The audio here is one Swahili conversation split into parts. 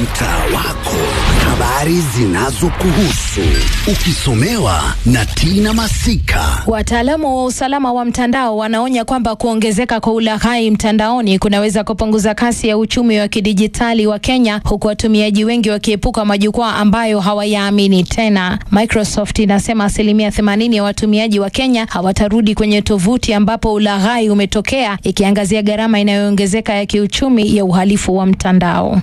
mtaa wako, habari zinazokuhusu ukisomewa na Tina Masika. Wataalamu wa usalama wa mtandao wanaonya kwamba kuongezeka kwa ulaghai mtandaoni kunaweza kupunguza kasi ya uchumi wa kidijitali wa Kenya, huku watumiaji wengi wakiepuka majukwaa ambayo hawayaamini tena. Microsoft inasema asilimia 80 ya watumiaji wa Kenya hawatarudi kwenye tovuti ambapo ulaghai umetokea, ikiangazia gharama inayoongezeka ya kiuchumi ya uhalifu wa mtandao.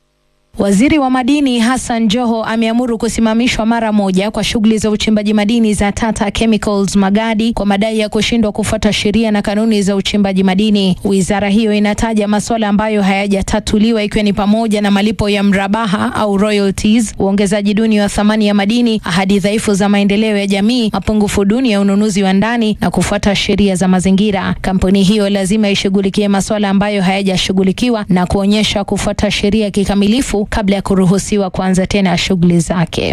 Waziri wa madini Hassan Joho ameamuru kusimamishwa mara moja kwa shughuli za uchimbaji madini za Tata Chemicals Magadi kwa madai ya kushindwa kufuata sheria na kanuni za uchimbaji madini. Wizara hiyo inataja masuala ambayo hayajatatuliwa ikiwa ni pamoja na malipo ya mrabaha au royalties, uongezaji duni wa thamani ya madini, ahadi dhaifu za maendeleo ya jamii, mapungufu duni ya ununuzi wa ndani na kufuata sheria za mazingira. Kampuni hiyo lazima ishughulikie masuala ambayo hayajashughulikiwa na kuonyesha kufuata sheria kikamilifu kabla ya kuruhusiwa kuanza tena shughuli zake.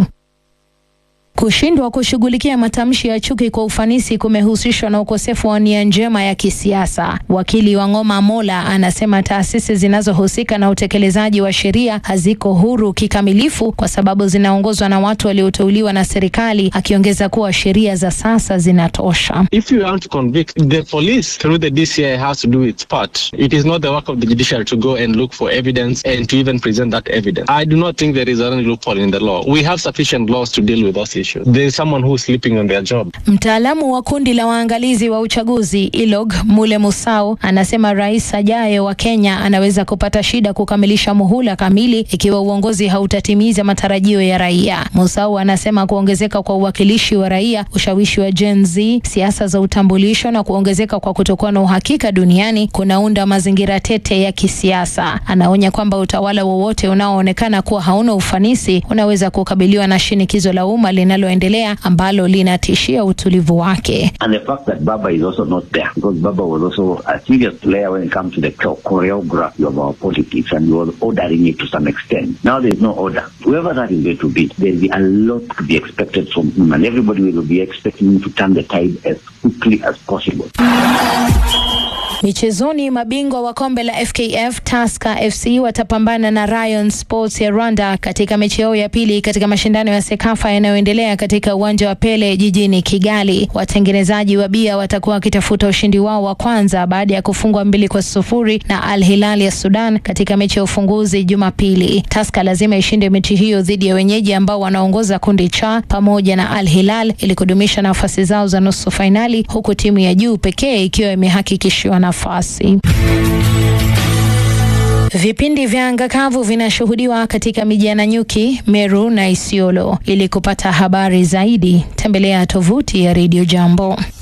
Kushindwa kushughulikia matamshi ya chuki kwa ufanisi kumehusishwa na ukosefu wa nia njema ya kisiasa. Wakili wa Ng'oma Mola anasema taasisi zinazohusika na utekelezaji wa sheria haziko huru kikamilifu kwa sababu zinaongozwa na watu walioteuliwa na serikali, akiongeza kuwa sheria za sasa zinatosha. If you want to convict, the police through the DCI has to do its part. It is not the work of the judiciary to go and look for evidence and to even present that evidence. I do not think there is any loophole in the law. We have sufficient laws to deal with those issues. There is someone who is sleeping on their job. Mtaalamu wa kundi la waangalizi wa uchaguzi ILOG Mule Musau anasema rais ajaye wa Kenya anaweza kupata shida kukamilisha muhula kamili ikiwa uongozi hautatimiza matarajio ya raia. Musau anasema kuongezeka kwa uwakilishi wa raia, ushawishi wa Gen Z, siasa za utambulisho na kuongezeka kwa kutokuwa na uhakika duniani kunaunda mazingira tete ya kisiasa. Anaonya kwamba utawala wowote unaoonekana kuwa hauna ufanisi unaweza kukabiliwa na shinikizo la umma linaloendelea ambalo linatishia utulivu wake. And the fact that Baba is also not there, because Baba was also a serious player when it comes to the cho- choreography of our politics and he was ordering it to some extent. Now there is no order. Whoever that is going to be, there will be a lot to be expected from him and everybody will be expecting him to turn the tide as quickly as possible. Michezoni, mabingwa wa kombe la FKF Tusker FC watapambana na Rayon Sports ya Rwanda katika mechi yao ya pili katika mashindano ya Sekafa yanayoendelea katika uwanja wa Pele jijini Kigali. Watengenezaji wa bia watakuwa wakitafuta ushindi wao wa kwanza baada ya kufungwa mbili kwa sufuri na Al Hilal ya Sudan katika mechi ya ufunguzi Jumapili. Tusker lazima ishinde mechi hiyo dhidi ya wenyeji ambao wanaongoza kundi cha pamoja na Al Hilal ili kudumisha nafasi zao za nusu fainali, huku timu ya juu pekee ikiwa imehakikishiwa nafasi. Vipindi vya anga kavu vinashuhudiwa katika miji ya Nanyuki, Meru na Isiolo. Ili kupata habari zaidi, tembelea tovuti ya Radio Jambo.